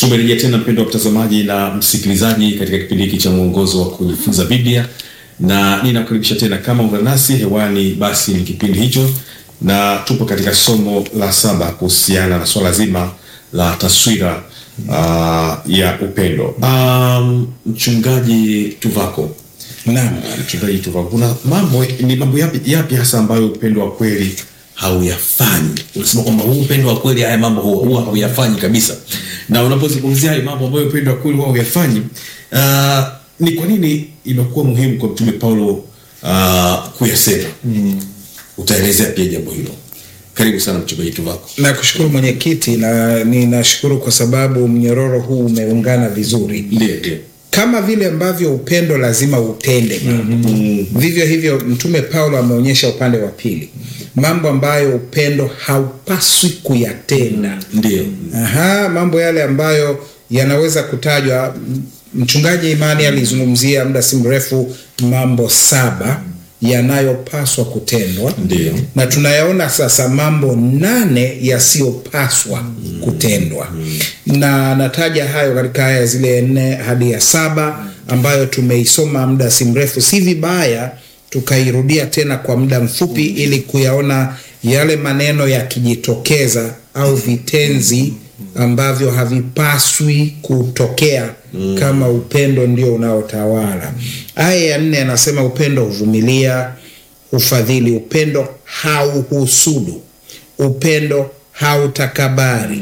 Tumerejea tena mpendo wa mtazamaji na msikilizaji katika kipindi hiki cha mwongozo wa kujifunza Biblia, na ninakukaribisha tena kama ungana nasi hewani, basi ni kipindi hicho, na tupo katika somo la saba kuhusiana na swala zima la taswira uh, ya upendo. Um, mchungaji Tuvako, Naam. mchungaji Tuvako, kuna mambo ni mambo yapi, yapi hasa ambayo upendo wa kweli hauyafanyi? Unasema kwamba huu upendo wa kweli haya mambo huwa huwa hauyafanyi kabisa, na unapozungumzia haya mambo ambayo upendo wa kweli huwa hauyafanyi, uh, ni kwa nini imekuwa muhimu kwa mtume Paulo uh, kuyasema? Utaelezea pia jambo hilo. Karibu sana mchungaji Tuvako. Nakushukuru mwenyekiti, na ninashukuru kwa sababu mnyororo huu umeungana vizuri. Ndiyo, ndiyo. Kama vile ambavyo upendo lazima utende mambo, vivyo hivyo Mtume Paulo ameonyesha upande wa pili, mambo ambayo upendo haupaswi kuyatenda. Ndiyo. Aha, mambo yale ambayo yanaweza kutajwa. M- Mchungaji Imani alizungumzia muda si mrefu mambo saba yanayopaswa kutendwa Ndiyo. na tunayaona sasa mambo nane yasiyopaswa kutendwa na nataja hayo katika aya zile nne hadi ya saba ambayo tumeisoma muda si mrefu. Si vibaya tukairudia tena kwa muda mfupi ili kuyaona yale maneno yakijitokeza au vitenzi ambavyo havipaswi kutokea kama upendo ndio unaotawala. Aya ya nne anasema upendo huvumilia, hufadhili, upendo hauhusudu, upendo hautakabari,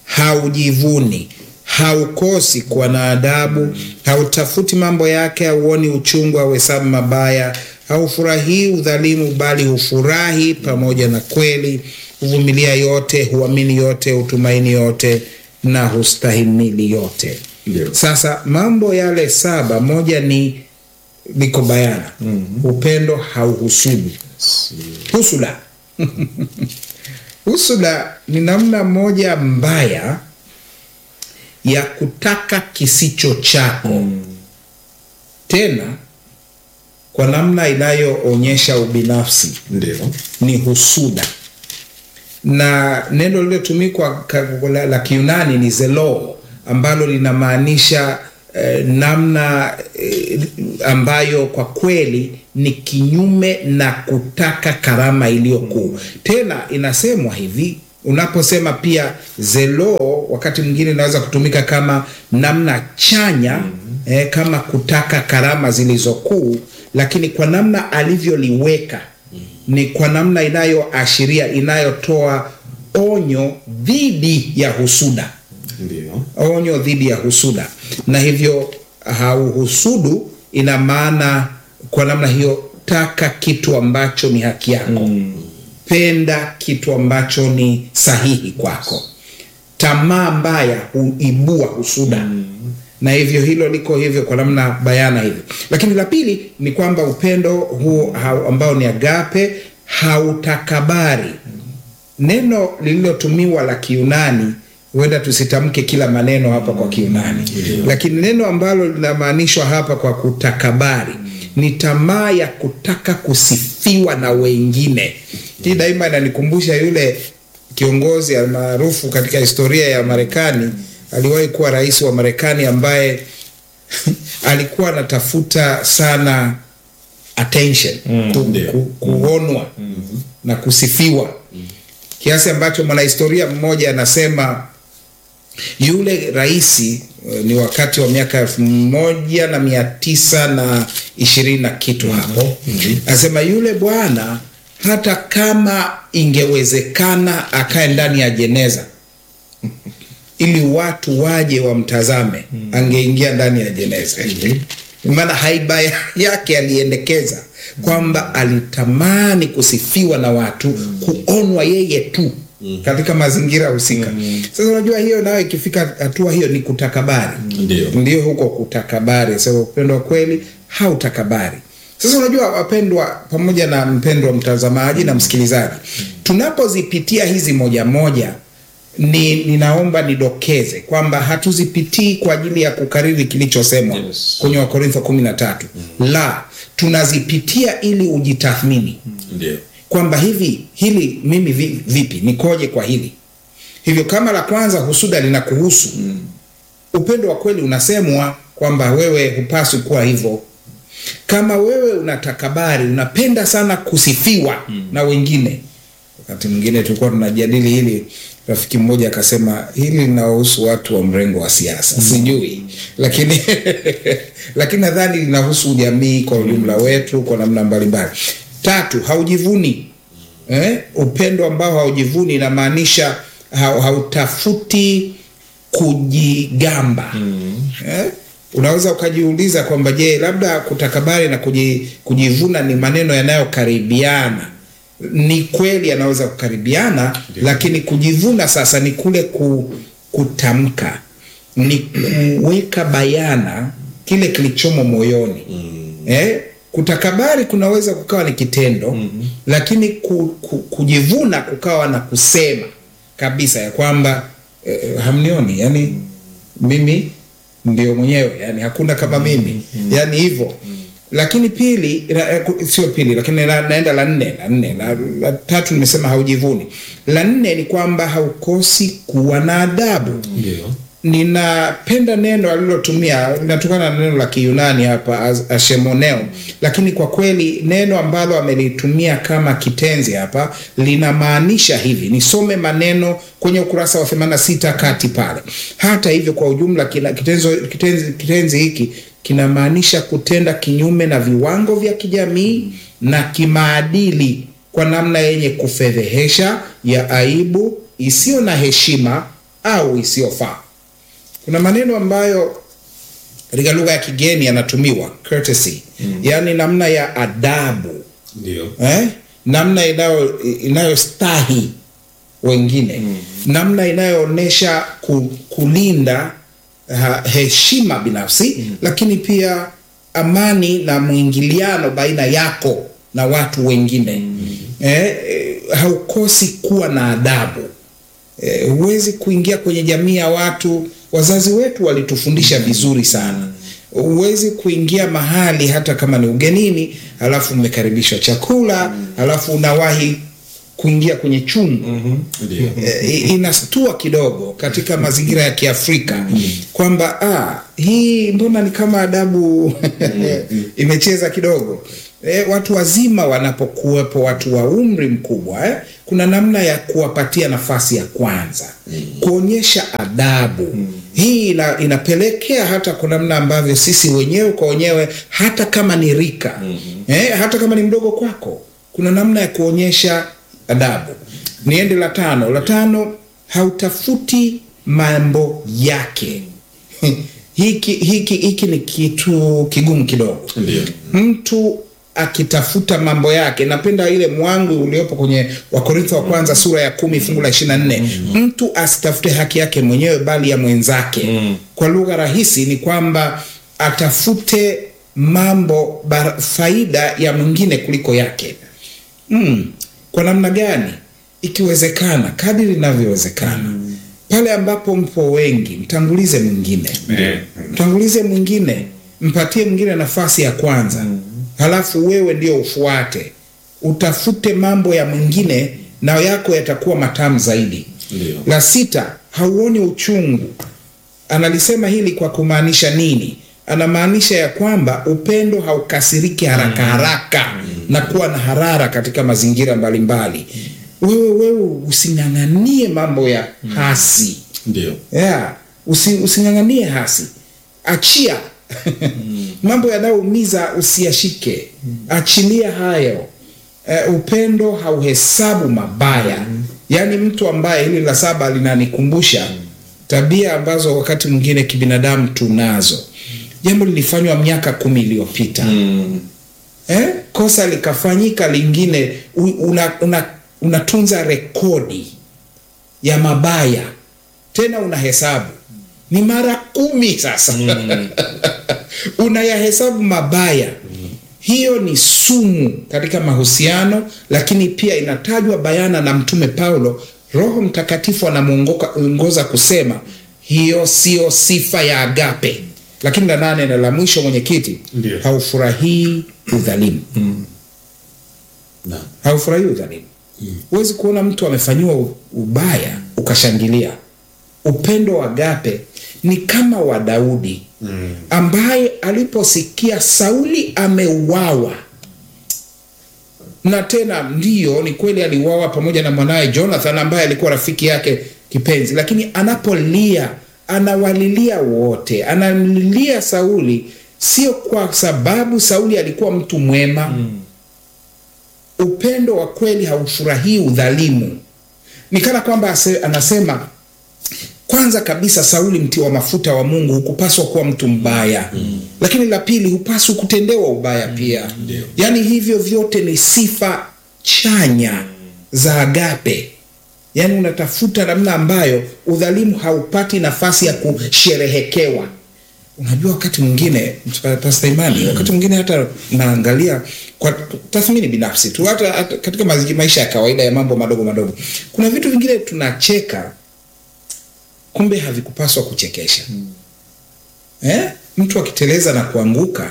haujivuni, haukosi kuwa na adabu, hautafuti mambo yake, hauoni uchungu, hauhesabu mabaya, haufurahii udhalimu, bali hufurahi pamoja na kweli, huvumilia yote, huamini yote, hutumaini yote na hustahimili yote. Ndiyo. Sasa mambo yale saba, moja ni liko bayana, upendo hauhusudu. Husuda husuda ni namna moja mbaya ya kutaka kisicho chako, tena kwa namna inayoonyesha ubinafsi Ndiyo. ni husuda, na neno lililotumikwa ka- la, la Kiunani ni zelo ambalo linamaanisha eh, namna eh, ambayo kwa kweli ni kinyume na kutaka karama iliyo kuu. Tena inasemwa hivi unaposema pia zelo, wakati mwingine inaweza kutumika kama namna chanya eh, kama kutaka karama zilizo kuu, lakini kwa namna alivyoliweka ni kwa namna inayoashiria inayotoa onyo dhidi ya husuda Ndiyo. onyo dhidi ya husuda na hivyo hauhusudu ina maana kwa namna hiyo taka kitu ambacho ni haki yako penda kitu ambacho ni sahihi kwako tamaa mbaya huibua husuda na hivyo hilo liko hivyo kwa namna bayana hivyo lakini la pili ni kwamba upendo huu hau- ambao ni agape hautakabari neno lililotumiwa la kiunani huenda tusitamke kila maneno hapa kwa kiunani lakini neno ambalo linamaanishwa hapa kwa kutakabari ni tamaa ya kutaka kusifiwa na wengine hii daima inanikumbusha yule kiongozi maarufu katika historia ya marekani aliwahi kuwa rais wa marekani ambaye alikuwa anatafuta sana attention ku, Ndio. ku, kuonwa na kusifiwa kiasi ambacho mwanahistoria mmoja anasema yule raisi eh, ni wakati wa miaka elfu moja na mia tisa na ishirini na kitu hapo anasema yule bwana hata kama ingewezekana akae ndani ya jeneza ili watu waje wamtazame angeingia ndani ya jeneza maana haiba yake aliendekeza kwamba alitamani kusifiwa na watu kuonwa yeye tu katika mazingira husika sasa unajua hiyo nayo ikifika hatua hiyo ni kutakabari Ndiyo. ndio huko kutakabari sasa upendo wa kweli hautakabari sasa unajua wapendwa pamoja na mpendwa mtazamaji na msikilizaji tunapozipitia hizi moja moja ni ninaomba nidokeze kwamba hatuzipitii kwa ajili ya kukariri kilichosemwa Yes. kwenye wakorintho kumi na tatu la tunazipitia ili ujitathmini Ndiyo. kwamba hivi hili mimi vi- vipi nikoje kwa hili hivyo kama la kwanza husuda linakuhusu upendo wa kweli unasemwa kwamba wewe hupaswi kuwa hivyo kama wewe unatakabari unapenda sana kusifiwa na wengine wakati mwingine tulikuwa tunajadili hili rafiki mmoja akasema hili linawahusu watu wa mrengo wa siasa sijui lakini lakini nadhani linahusu jamii kwa ujumla wetu kwa namna mbalimbali tatu haujivuni eh? upendo ambao haujivuni inamaanisha ha- hautafuti kujigamba eh? unaweza ukajiuliza kwamba je labda kutakabari na kuji, kujivuna ni maneno yanayokaribiana ni kweli yanaweza kukaribiana lakini kujivuna sasa ni kule ku, kutamka ni kuweka bayana kile kilichomo moyoni eh? kutakabari kunaweza kukawa ni kitendo mm-hmm. lakini ku, ku, kujivuna kukawa na kusema kabisa ya kwamba eh, hamnioni yani mimi ndio mwenyewe yani hakuna kama mimi yani hivyo lakini pili na- eh, ku- sio pili lakini na, naenda la nne la nne la, la tatu nimesema haujivuni la nne ni kwamba haukosi kuwa na adabu ndio ninapenda neno alilotumia linatokana na neno la kiyunani hapa as- ashemoneo lakini kwa kweli neno ambalo amelitumia kama kitenzi hapa linamaanisha hivi nisome maneno kwenye ukurasa wa 86 kati pale hata hivyo kwa ujumla kina, kitenzo, kitenzi, kitenzi hiki kinamaanisha kutenda kinyume na viwango vya kijamii na kimaadili kwa namna yenye kufedhehesha ya aibu isiyo na heshima au isiyofaa kuna maneno ambayo katika lugha ya kigeni yanatumiwa courtesy mm. yaani namna ya adabu ndio eh? namna inayo inayostahi wengine mm. namna inayoonyesha ku, kulinda ha, heshima binafsi mm. lakini pia amani na mwingiliano baina yako na watu wengine mm. eh, eh, haukosi kuwa na adabu Eh, huwezi kuingia kwenye jamii ya watu wazazi wetu walitufundisha vizuri sana huwezi kuingia mahali hata kama ni ugenini halafu mmekaribishwa chakula halafu unawahi kuingia kwenye chungu ndio eh, inastua kidogo katika mazingira ya kiafrika kwamba ah, hii mbona ni kama adabu imecheza kidogo eh, watu wazima wanapokuwepo watu wa umri mkubwa eh, kuna namna ya kuwapatia nafasi ya kwanza kuonyesha adabu hii ina, inapelekea hata kwa namna ambavyo sisi wenyewe kwa wenyewe hata kama ni rika eh, hata kama ni mdogo kwako kuna namna ya kuonyesha adabu niende la tano la tano hautafuti mambo yake hiki hiki hiki ni kitu kigumu kidogo Ndio. mtu akitafuta mambo yake napenda ile mwangu uliopo kwenye wakorintho wa kwanza sura ya kumi fungu la ishiri na nne mtu asitafute haki yake mwenyewe bali ya mwenzake kwa lugha rahisi ni kwamba atafute mambo bar, faida ya mwingine kuliko yake mm. kwa namna gani ikiwezekana kadiri inavyowezekana pale ambapo mpo wengi mtangulize mwingine Eh. mtangulize mwingine mpatie mwingine nafasi ya kwanza halafu wewe ndio ufuate utafute mambo ya mwingine na yako yatakuwa matamu zaidi Ndio. la sita hauoni uchungu analisema hili kwa kumaanisha nini anamaanisha ya kwamba upendo haukasiriki haraka haraka na kuwa na harara katika mazingira mbalimbali wewe wewe using'ang'anie mambo ya hasi ndio yeah. Usi, using'ang'anie hasi achia mambo yanayoumiza usiyashike achilia hayo uh, upendo hauhesabu mabaya yaani mtu ambaye hili la saba linanikumbusha tabia ambazo wakati mwingine kibinadamu tunazo jambo lilifanywa miaka kumi iliyopita eh? kosa likafanyika lingine u- una, una, unatunza rekodi ya mabaya tena unahesabu ni mara kumi sasa unayahesabu mabaya hiyo ni sumu katika mahusiano lakini pia inatajwa bayana na mtume paulo roho mtakatifu anamwongoza kusema hiyo sio sifa ya agape lakini la nane na la mwisho mwenyekiti Ndio. haufurahii udhalimu Naam. haufurahii udhalimu huwezi kuona mtu amefanyiwa u- ubaya ukashangilia upendo wa agape ni kama wa Daudi ambaye aliposikia Sauli ameuawa na tena ndiyo ni kweli aliuawa pamoja na mwanaye Jonathan ambaye alikuwa rafiki yake kipenzi, lakini anapolia anawalilia wote, anamlilia Sauli sio kwa sababu Sauli alikuwa mtu mwema mm. Upendo wa kweli haufurahii udhalimu. Ni kana kwamba ase- anasema kwanza kabisa Sauli mti wa mafuta wa Mungu hukupaswa kuwa mtu mbaya mm. Lakini la pili hupaswi kutendewa ubaya pia mm. Yaani hivyo vyote ni sifa chanya za agape, yaani unatafuta namna ambayo udhalimu haupati nafasi ya kusherehekewa. Unajua, wakati mwingine Pastor Imani, wakati mwingine hata naangalia kwa tathmini binafsi tu, hata, hata katika mazi- maisha ya kawaida ya mambo madogo madogo, kuna vitu vingine tunacheka kumbe havikupaswa kuchekesha eh? Mtu akiteleza na kuanguka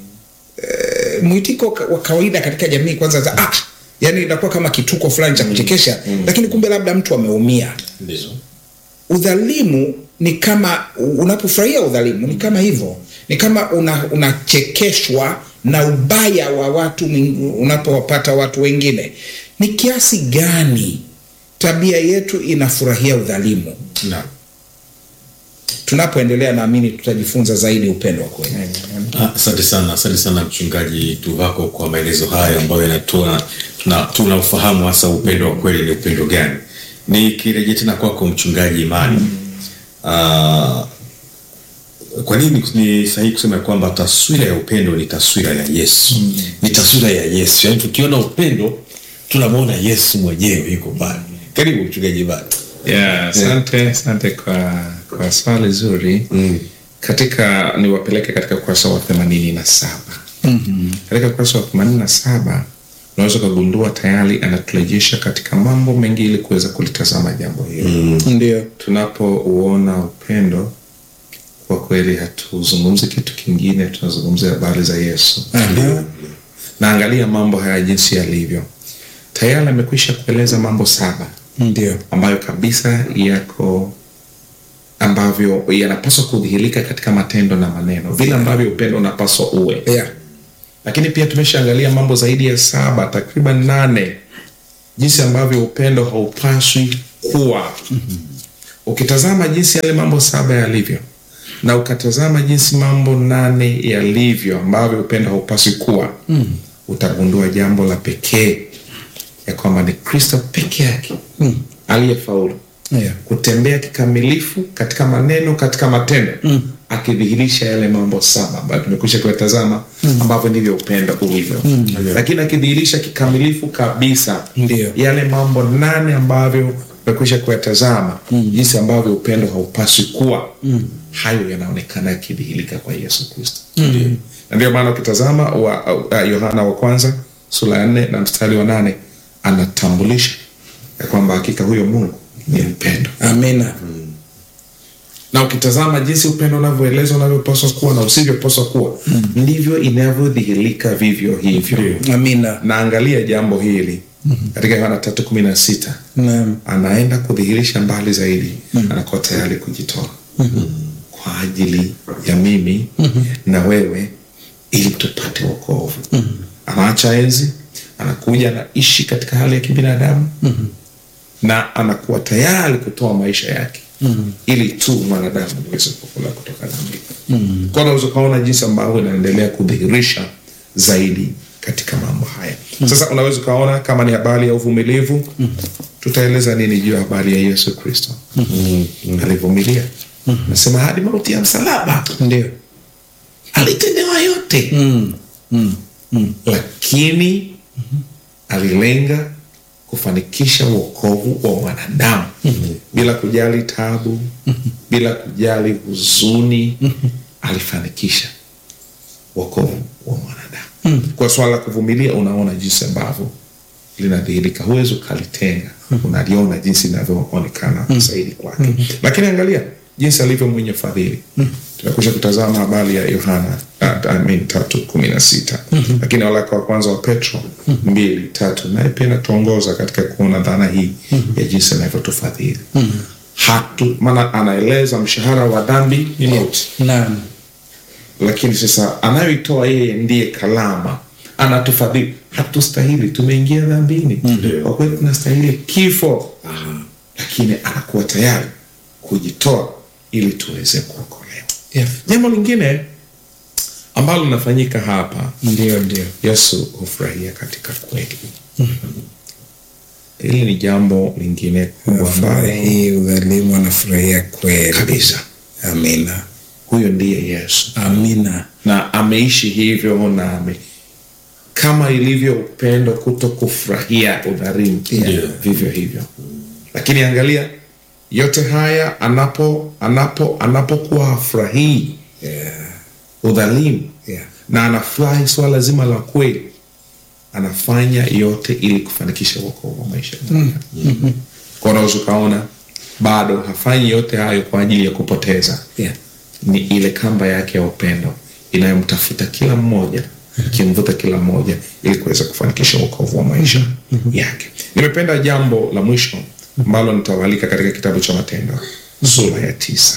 eh, mwitiko ka- wa kawaida katika jamii kwanza za, ah, yani inakuwa kama kituko fulani cha kuchekesha lakini kumbe labda mtu ameumia. Ndio. Udhalimu ni kama unapofurahia udhalimu ni kama hivyo, ni kama una, unachekeshwa na ubaya wa watu mwing- unapowapata watu wengine. Ni kiasi gani tabia yetu inafurahia udhalimu? Naam. Tunapoendelea naamini tutajifunza zaidi upendo wa kweli. Ah, Asante sana, asante sana mchungaji Tuvako kwa maelezo haya ambayo yanatoa tuna, tuna ufahamu hasa upendo wa kweli ni upendo gani. Nikirejea tena kwako mchungaji Imani, ah, kwa nini ni sahihi kusema kwamba taswira ya upendo ni taswira ya Yesu, ni taswira ya Yesu, yaani tukiona upendo tunamwona Yesu mwenyewe yuko pale. Karibu mchungaji Imani. Yeah, asante asante kwa kwa swali zuri Mm. katika niwapeleke katika ukurasa wa themanini na saba katika ukurasa wa themanini na saba unaweza ukagundua tayari anaturejesha katika mambo mengi ili kuweza kulitazama jambo hilo Ndio. tunapouona upendo kwa kweli hatuzungumzi kitu kingine tunazungumzia habari za yesu Aha. na angalia mambo haya jinsi yalivyo tayari amekwisha kueleza mambo saba Ndio. ambayo kabisa yako ambavyo yanapaswa kudhihirika katika matendo na maneno vile ambavyo upendo unapaswa uwe Yeah. lakini pia tumeshaangalia mambo zaidi ya saba takriban nane jinsi ambavyo upendo haupaswi kuwa ukitazama jinsi yale mambo saba yalivyo na ukatazama jinsi mambo nane yalivyo ambavyo upendo haupaswi kuwa mm. utagundua jambo la pekee ya kwamba ni kristo peke yake mm. aliyefaulu Yeah. kutembea kikamilifu katika maneno katika matendo mm. akidhihirisha yale mambo saba ambayo tumekwisha kuyatazama mm. ambavyo ndivyo upendo ulivyo mm. lakini akidhihirisha kikamilifu kabisa Ndio. yale mambo nane ambavyo tumekwisha kuyatazama mm. jinsi ambavyo upendo haupaswi kuwa mm. hayo yanaonekana yakidhihirika kwa yesu kristo mm. na ndio maana ukitazama wa, uh, yohana wa kwanza sura ya nne na mstari wa nane anatambulisha ya kwamba hakika huyo mungu ni upendo Amina. na ukitazama jinsi upendo unavyoelezwa unavyopaswa kuwa na usivyopaswa kuwa ndivyo inavyodhihirika vivyo hivyo Amina. na angalia jambo hili katika yohana tatu kumi na sita Naam. anaenda kudhihirisha mbali zaidi anakuwa tayari kujitoa kwa ajili ya mimi na wewe ili tupate wokovu anaacha enzi anakuja anaishi katika hali ya kibinadamu na anakuwa tayari kutoa maisha yake ili tu mwanadamu aweze kukula kutoka dhambini mm. kwa unaweza ukaona jinsi ambavyo inaendelea kudhihirisha zaidi katika mambo haya sasa unaweza ukaona kama ni habari ya uvumilivu tutaeleza nini juu ya habari ya yesu kristo alivumilia nasema hadi mauti ya msalaba Ndio. alitendewa yote Mm. Mm. Mm. lakini alilenga kufanikisha uokovu wa mwanadamu bila kujali tabu bila kujali huzuni alifanikisha uokovu wa mwanadamu kwa swala la kuvumilia unaona jinsi ambavyo linadhihirika huwezi ukalitenga unaliona jinsi inavyoonekana zaidi kwake lakini angalia jinsi alivyo mwenye fadhili tunakusha kutazama habari ya yohana uh, I mean, tatu kumi na sita lakini waraka wa kwanza wa petro mbili tatu naye pia inatuongoza katika kuona dhana hii ya jinsi anavyotufadhili hatu maana anaeleza mshahara wa dhambi ni mauti naam lakini sasa anayoitoa yeye ndiye kalama anatufadhili hatustahili tumeingia dhambini kwa kweli tunastahili kifo lakini anakuwa tayari kujitoa ili tuweze kuokolewa yeah. jambo lingine ambalo linafanyika hapa ndio ndio yesu hufurahia katika kweli hili ni jambo lingine kubwa ambalo hii udhalimu anafurahia kweli kabisa amina huyo ndiye yesu amina na ameishi hivyo na ame kama ilivyo upendo kuto kufurahia udhalimu Yeah. vivyo hivyo lakini angalia yote haya anapo anapo anapokuwa afurahii yeah. udhalimu Yeah. na anafurahi swala zima la kweli anafanya yote ili kufanikisha uokovu wa maisha mm. kwa unaweza ukaona bado hafanyi yote hayo kwa ajili ya kupoteza Yeah. ni ile kamba yake ya upendo inayomtafuta kila mmoja ikimvuta kila mmoja ili kuweza kufanikisha uokovu wa maisha yake nimependa jambo la mwisho ambalo nitawalika katika kitabu cha matendo sura ya tisa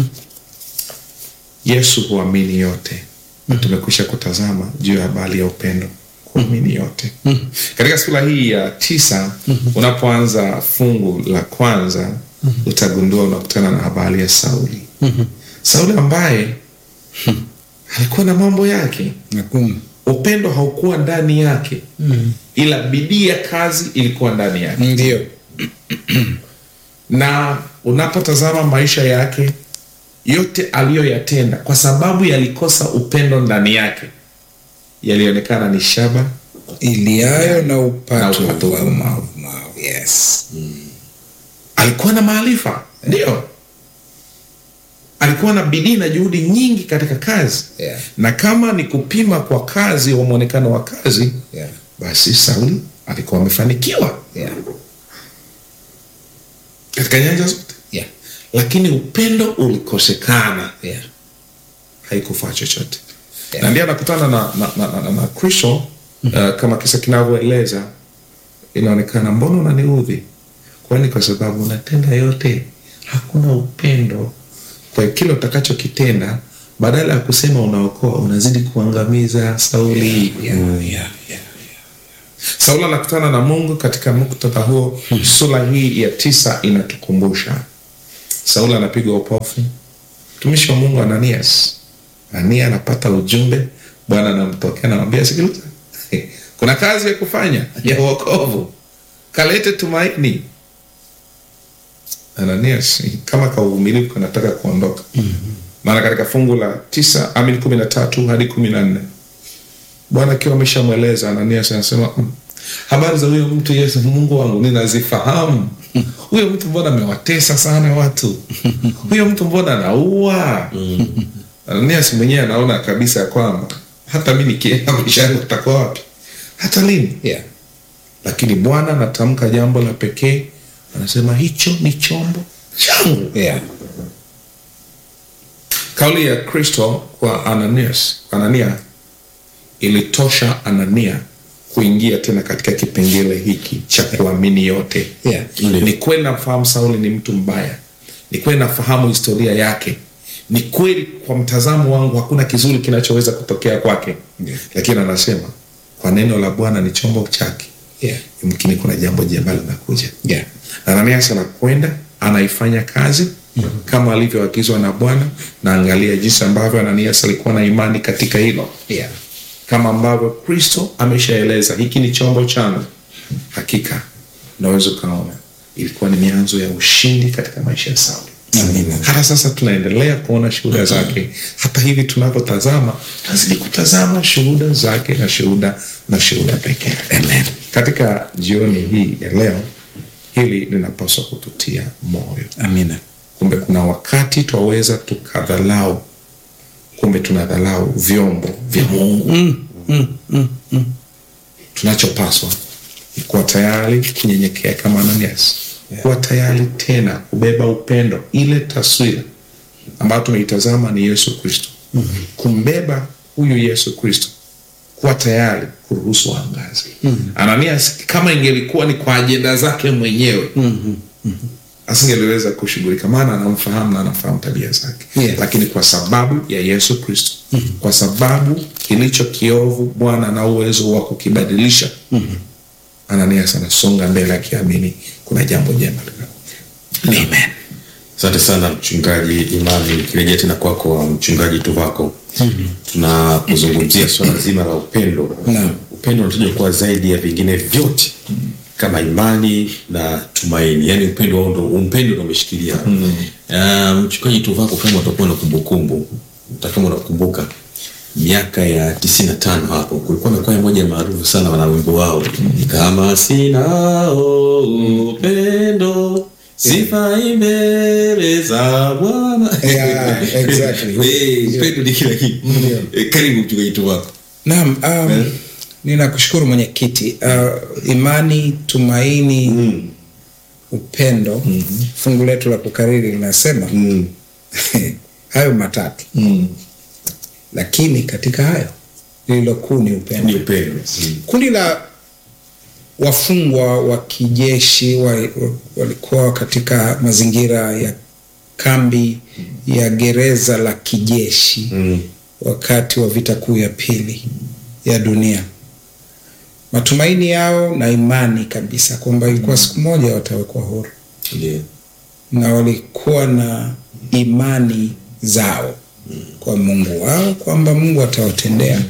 yesu huamini yote tumekwisha kutazama juu ya habari ya upendo kuamini yote katika sura hii ya tisa unapoanza fungu la kwanza utagundua unakutana na habari ya sauli sauli ambaye alikuwa na mambo yake Nakum. upendo haukuwa ndani yake ila bidii ya kazi ilikuwa ndani yake ndio na unapotazama maisha yake yote aliyoyatenda kwa sababu yalikosa upendo ndani yake yalionekana ni shaba iliayo na upato Na upato wa wa mavu yes alikuwa na maarifa ndio alikuwa na bidii na juhudi nyingi katika kazi Yeah. na kama ni kupima kwa kazi wa mwonekano wa kazi yeah. basi sauli alikuwa amefanikiwa Yeah. katika nyanja zote Yeah. lakini upendo ulikosekana Yeah. haikufaa chochote Yeah. na ndiye anakutana na, na, na, na, na kristo uh, kama kisa kinavyoeleza inaonekana mbona unaniudhi kwani kwa sababu unatenda yote hakuna upendo kwa hiyo kile utakachokitenda badala ya kusema unaokoa unazidi kuangamiza sauli Yeah. Yeah. Yeah. sauli anakutana na mungu katika muktadha huo sura hii ya tisa inatukumbusha sauli anapigwa upofu mtumishi wa mungu ananias anania anapata ujumbe bwana anamtokea anamwambia sikiliza kuna kazi ya kufanya ya uokovu kalete tumaini ananias kama kauvumilivu kanataka kuondoka maana katika fungu la tisa amini kumi na tatu hadi kumi na nne bwana akiwa ameshamweleza ananias anasema "Mm, habari za huyo mtu yesu mungu wangu ninazifahamu huyo mtu mbona amewatesa sana watu huyo mtu mbona anaua ananias mwenyewe anaona kabisa ya kwamba hata mi nikienda maisha yangu utakuwa wapi hata lini Yeah. lakini bwana anatamka jambo la pekee anasema hicho ni chombo changu Yeah. kauli ya kristo kwa ananias anania ilitosha anania kuingia tena katika kipengele hiki cha kuamini yote Yeah. Ndio. ni kweli nafahamu sauli ni mtu mbaya ni kweli nafahamu historia yake ni kweli kwa mtazamo wangu hakuna kizuri kinachoweza kutokea kwake Ndio. lakini anasema kwa neno la bwana ni chombo chake Yeah. yumkini kuna jambo jema linakuja Yeah. ananias anakwenda anaifanya kazi kama alivyoagizwa na bwana na angalia jinsi ambavyo ananias alikuwa na imani katika hilo Yeah. kama ambavyo kristo ameshaeleza hiki ni chombo changu hakika unaweza ukaona ilikuwa ni mianzo ya ushindi katika maisha ya sauli Amina. hata sasa tunaendelea kuona shuhuda zake hata hivi tunavyotazama tunazidi kutazama shuhuda zake na shuhuda na shuhuda pekee Amen. katika jioni hii ya leo hili linapaswa kututia moyo Amina. kumbe kuna wakati twaweza tukadhalau kumbe tunadhalau vyombo vya mungu tunachopaswa ni kuwa tayari kunyenyekea kama ananias kuwa tayari tena kubeba upendo ile taswira ambayo tumeitazama ni yesu kristo kumbeba huyu yesu kristo kuwa tayari kuruhusu angazi ananias kama ingelikuwa ni kwa ajenda zake mwenyewe asingeliweza kushughulika maana anamfahamu na anafahamu tabia zake Yeah. lakini kwa sababu ya yesu kristo kwa sababu kilicho kiovu bwana ana uwezo wa kukibadilisha ananias anasonga mbele akiamini kuna jambo jema linakuja. Amen. asante sana mchungaji imani nikirejea tena kwako mchungaji tuvako tunapozungumzia swala zima la upendo Naam. upendo unatajwa kuwa zaidi ya vingine vyote kama imani na tumaini yaani upendo wao ndo upendo ndo umeshikilia Ah, mchungaji tuvako kama utakuwa na kumbukumbu utakama unakumbuka miaka ya tisini na tano hapo kulikuwa na kwaya moja maarufu sana wana wimbo wao kama sinao upendo sifai mbele za bwana Yeah, exactly. Eh, upendo ni kila kitu Eh, karibu mchungaji tuvako Naam, um, ninakushukuru mwenyekiti. Uh, imani, tumaini, upendo. Fungu letu la kukariri linasema hayo matatu, lakini katika hayo lililo kuu ni ni upendo. upendo Kundi la wafungwa wa kijeshi wa- wa- walikuwa katika mazingira ya kambi ya gereza la kijeshi Mm. wakati wa vita kuu ya pili ya dunia. Matumaini yao na imani kabisa kwamba ilikuwa siku moja watawekwa huru, Ndiyo. na walikuwa na imani zao kwa Mungu wao kwamba Mungu atawatendea.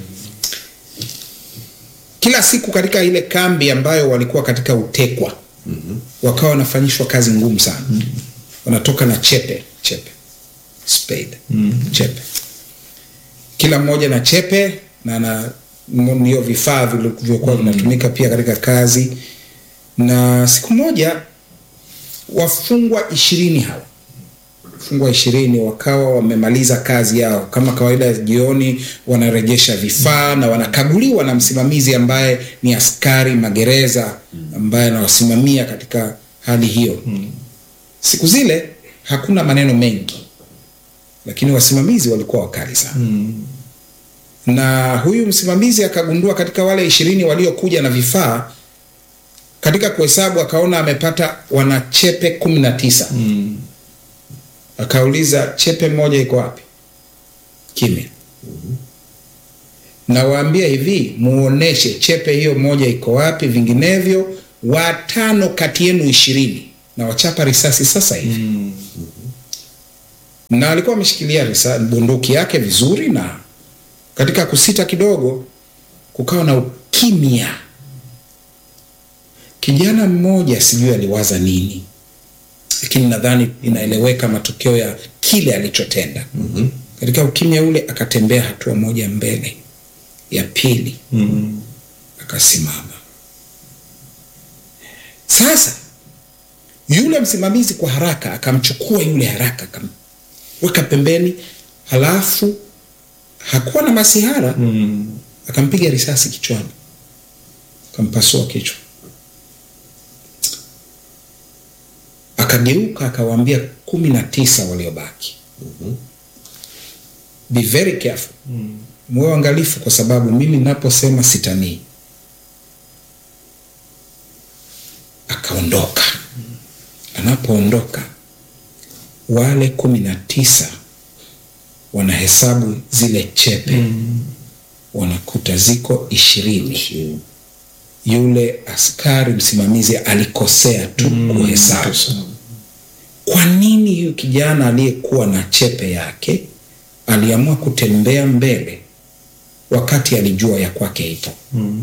Kila siku katika ile kambi ambayo walikuwa katika utekwa, wakawa wanafanyishwa kazi ngumu sana. Wanatoka na chepe chepe spade chepe kila mmoja na chepe na na m- ndio vifaa vilivyokuwa vinatumika pia katika kazi. Na siku moja wafungwa ishirini hawa wafungwa ishirini wakawa wamemaliza kazi yao kama kawaida. Jioni wanarejesha vifaa na wanakaguliwa na msimamizi ambaye ni askari magereza ambaye anawasimamia katika hali hiyo. Siku zile hakuna maneno mengi, lakini wasimamizi walikuwa wakali sana na huyu msimamizi akagundua katika wale ishirini waliokuja na vifaa katika kuhesabu akaona amepata wanachepe kumi na tisa akauliza chepe moja iko wapi kimya nawaambia hivi muoneshe chepe hiyo moja iko wapi vinginevyo watano kati yenu ishirini na wachapa risasi sasa hivi na alikuwa ameshikilia risa- bunduki yake vizuri na katika kusita kidogo kukawa na ukimya kijana mmoja sijui aliwaza nini lakini nadhani inaeleweka matokeo ya kile alichotenda mm-hmm. katika ukimya ule akatembea hatua moja mbele ya pili mm-hmm. akasimama sasa yule msimamizi kwa haraka akamchukua yule haraka akamweka pembeni halafu hakuwa na masihara mm. akampiga risasi kichwani akampasua kichwa akageuka akawaambia kumi na tisa waliobaki mm-hmm. be very careful mm. muwe uangalifu kwa sababu mimi naposema sitanii akaondoka anapoondoka wale kumi na tisa wanahesabu zile chepe mm. wanakuta ziko ishirini yule askari msimamizi alikosea tu mm. kuhesabu kwa nini huyu kijana aliyekuwa na chepe yake aliamua kutembea mbele wakati alijua ya kwake ipo mm.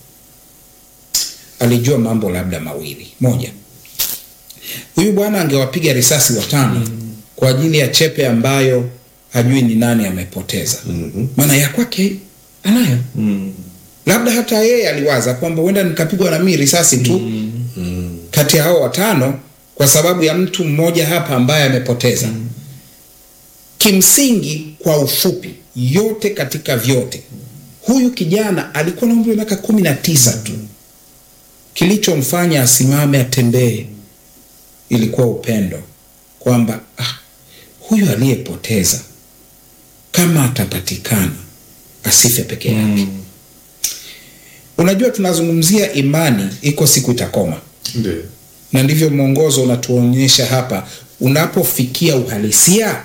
alijua mambo labda mawili moja huyu bwana angewapiga risasi watano mm. kwa ajili ya chepe ambayo hajui ni nani amepoteza mm-hmm. maana ya kwake anayo mm. labda hata yeye aliwaza kwamba huenda nikapigwa na mii risasi tu mm. kati ya hao watano kwa sababu ya mtu mmoja hapa ambaye amepoteza mm. kimsingi kwa ufupi yote katika vyote huyu kijana alikuwa na umri wa miaka kumi na tisa tu kilichomfanya asimame atembee ilikuwa upendo kwamba ah, huyu aliyepoteza kama atapatikana asife peke yake mm. unajua tunazungumzia imani iko siku itakoma Ndiyo. na ndivyo mwongozo unatuonyesha hapa unapofikia uhalisia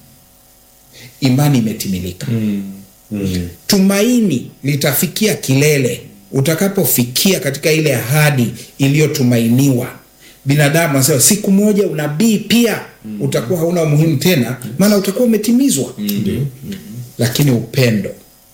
imani imetimilika tumaini litafikia kilele utakapofikia katika ile ahadi iliyotumainiwa binadamu anasema siku moja unabii pia utakuwa hauna umuhimu tena maana utakuwa umetimizwa lakini upendo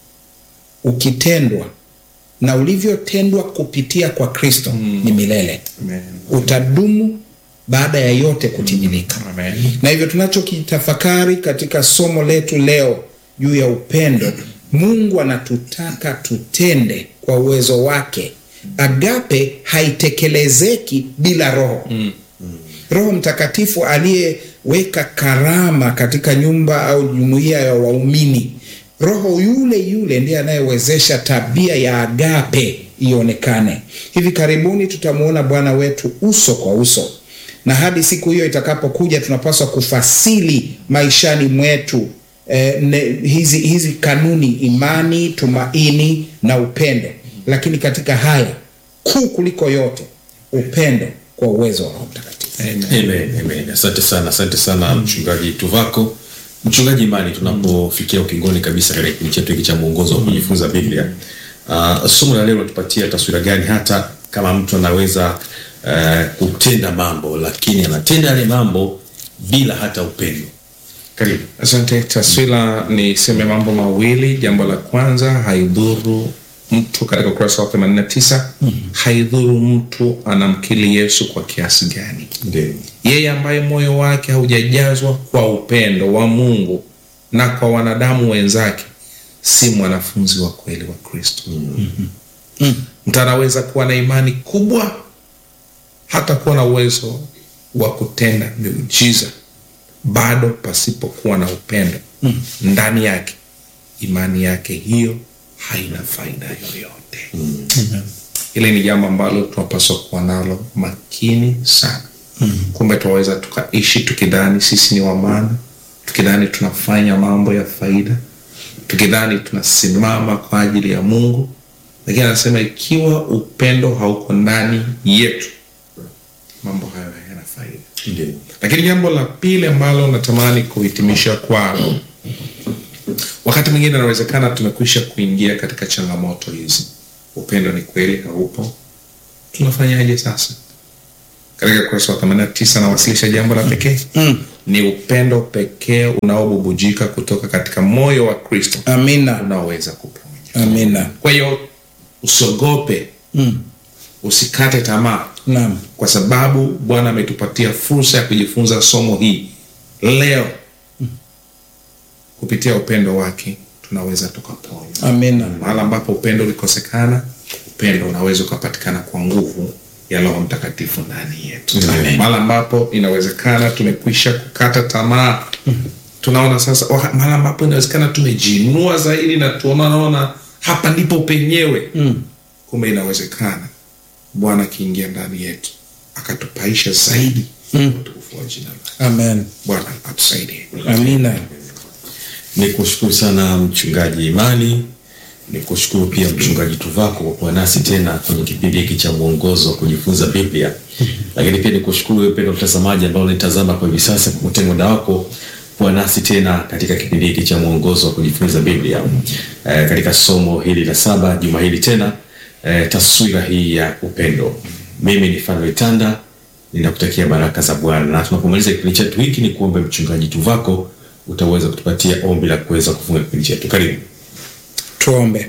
ukitendwa na ulivyotendwa kupitia kwa kristo ni milele Amen. utadumu baada ya yote kutimilika Amen. na hivyo tunachokitafakari katika somo letu leo juu ya upendo mungu anatutaka tutende kwa uwezo wake agape haitekelezeki bila roho mm. roho mtakatifu aliyeweka karama katika nyumba au jumuiya ya waumini roho yule yule ndiye anayewezesha tabia ya agape ionekane hivi karibuni tutamwona bwana wetu uso kwa uso na hadi siku hiyo itakapokuja tunapaswa kufasili maishani mwetu eh, ne, hizi, hizi kanuni imani tumaini na upendo lakini katika haya kuu kuliko yote upendo kwa uwezo wa roho mtakatifu Amen, amen. Asante sana, asante sana mchungaji Tuvako. Mchungaji Imani, tunapofikia ukingoni kabisa katika kipindi chetu hiki cha mwongozo wa kujifunza Biblia, uh, somo la leo linatupatia taswira gani hata kama mtu anaweza uh, kutenda mambo lakini anatenda yale mambo bila hata upendo? Karibu. Asante. Taswira niseme mambo mawili. Jambo la kwanza, haidhuru mtu katika ukurasa wa 89 haidhuru mtu anamkili Yesu kwa kiasi gani, Ndio. yeye ambaye moyo wake haujajazwa kwa upendo wa Mungu na kwa wanadamu wenzake si mwanafunzi wa kweli wa Kristo. Mtu anaweza kuwa na imani kubwa hata kuwa na uwezo wa kutenda miujiza bado pasipokuwa na upendo ndani yake, imani yake hiyo haina faida yoyote. Hili ni jambo ambalo tunapaswa kuwa nalo makini sana. Kumbe tunaweza tukaishi tukidhani sisi ni wa maana, tukidhani tunafanya mambo ya faida, tukidhani tunasimama kwa ajili ya Mungu, lakini anasema ikiwa upendo hauko ndani yetu, mambo hayo hayana faida. Ndio. Lakini jambo la pili ambalo natamani kuhitimisha kwalo, wakati mwingine inawezekana tumekwisha kuingia katika changamoto hizi, upendo ni kweli haupo, tunafanyaje sasa? Katika ukurasa wa 89 nawasilisha jambo la pekee Mm. ni upendo pekee unaobubujika kutoka katika moyo wa Kristo amina unaoweza kuponya. amina Kwa hiyo usiogope, mm. usikate tamaa naam kwa sababu Bwana ametupatia fursa ya kujifunza somo hii leo. Kupitia upendo wake tunaweza tukaponywa. amina Mahali ambapo upendo ulikosekana, upendo unaweza ukapatikana kwa nguvu ya Roho Mtakatifu ndani yetu. Mahali ambapo inawezekana tumekwisha kukata tamaa, tunaona sasa, wa- mahali ambapo inawezekana tumejiinua zaidi na tunaona hapa ndipo penyewe mm. kumbe inawezekana bwana akiingia ndani yetu akatupaisha zaidi Mm. utukufu wa jina lake amen bwana atusaidie amina Ni kushukuru sana mchungaji Imani, ni kushukuru pia mchungaji Tuvako kwa kuwa nasi tena kwenye kipindi hiki cha mwongozo wa kujifunza Biblia, lakini pia ni kushukuru wewe mpendwa mtazamaji ambao unitazama kwa hivi sasa kwa kutenga muda wako kuwa nasi tena katika kipindi hiki cha mwongozo wa kujifunza Biblia eh, katika somo hili la saba juma hili tena eh, taswira hii ya upendo. Mimi ni Fanuel Tanda, ninakutakia baraka za Bwana, na tunapomaliza kipindi chetu hiki ni kuombe mchungaji Tuvako utaweza kutupatia ombi la kuweza kufunga kipindi chetu. Karibu. tuombe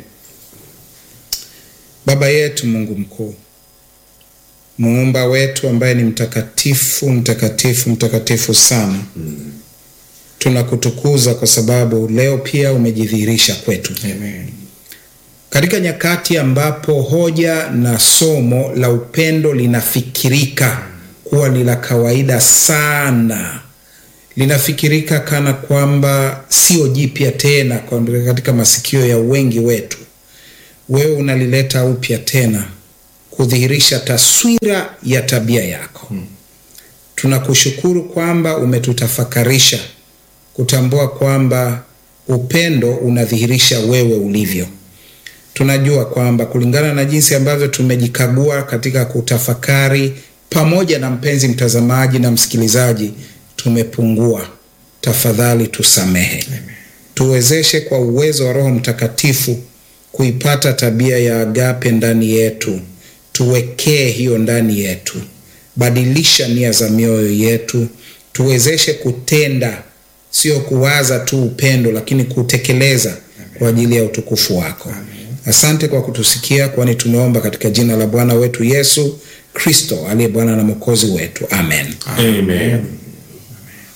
baba yetu mungu mkuu muumba wetu ambaye ni mtakatifu mtakatifu mtakatifu sana tunakutukuza kwa sababu leo pia umejidhihirisha kwetu Amen. katika nyakati ambapo hoja na somo la upendo linafikirika kuwa ni la kawaida sana linafikirika kana kwamba sio jipya tena kwa- katika masikio ya wengi wetu wewe unalileta upya tena kudhihirisha taswira ya tabia yako hmm. tunakushukuru kwamba umetutafakarisha kutambua kwamba upendo unadhihirisha wewe ulivyo tunajua kwamba kulingana na jinsi ambavyo tumejikagua katika kutafakari pamoja na mpenzi mtazamaji na msikilizaji tumepungua tafadhali tusamehe tuwezeshe kwa uwezo wa roho mtakatifu kuipata tabia ya agape ndani yetu tuwekee hiyo ndani yetu badilisha nia za mioyo yetu tuwezeshe kutenda sio kuwaza tu upendo lakini kutekeleza kwa ajili ya utukufu wako asante kwa kutusikia kwani tumeomba katika jina la bwana wetu yesu kristo aliye bwana na mwokozi wetu amen Amen.